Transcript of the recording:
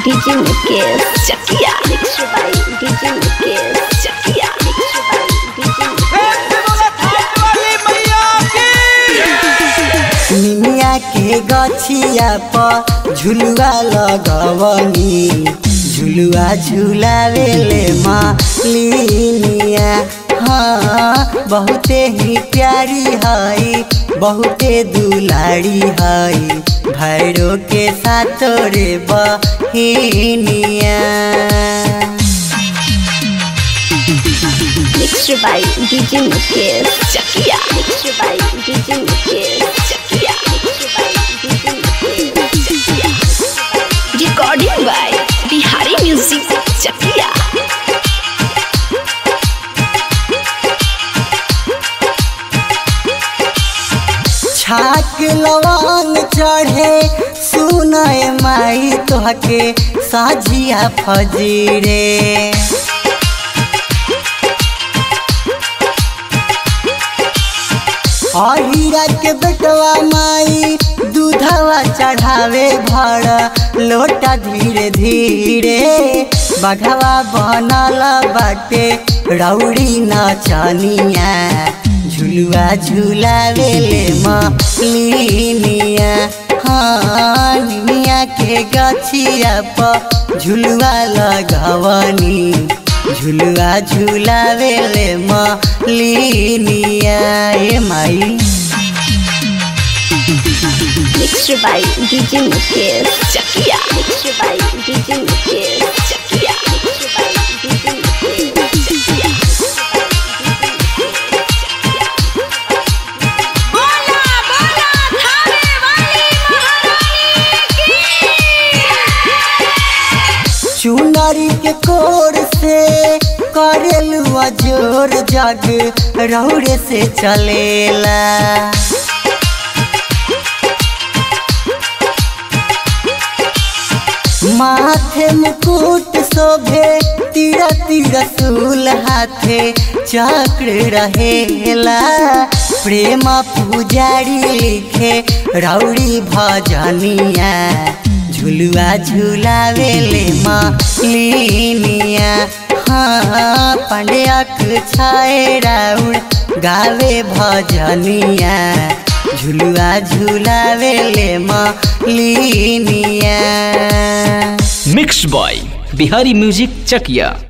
DJ Mukesh Chakia. Mixed by DJ Mukesh Chakia. Mixed by DJ Mukesh निमिया के गछिया पर झुलुआ लगवनी झुलुआ झुलावेले मालिनिया हाँ बहुते ही प्यारी हई बहुते दुलारी हई भैरो के साथ रे बहिनिया Mixed by DJ Mukesh Chakia. Mixed by DJ Mukesh Chakia. Mixed by DJ Mukesh Chakia. Recording by Bihari Music Chakia. छाक लवांग चढ़े सुनय माई तोहके साझिया फजीरे अहिरा के बेटवा माई दूधवा चढ़ावे भर लोटा धीरे धीरे बघवा बनल बाटे रौड़ी नचनिया झुलुआ झुलावेले मलिनिया हाँ निमिया के गछिया पर झुलुआ लगवनी झुलुआ झुलावेले मलिनिया ए माई Mixed by DJ Mukesh Chakia. Mixed by DJ Mukesh Chakia. Mixed by DJ Mukesh Chakia. बोला बोला थाने वाली महारानी चुनरी के कोर से करेलू जोर जग रौड़े से चलेला माथे मुकुट शोभे तीरा तीरा सूल हाथे चक्र रहेला प्रेम पुजारी लिखे रौड़ी भजनिया झुलुआ झुलावेले मालिनिया हाँ पंडक छाए राउड़ गावे भजनिया झुलुआ झुलावेले मालिनिया mix by Bihari music Chakiya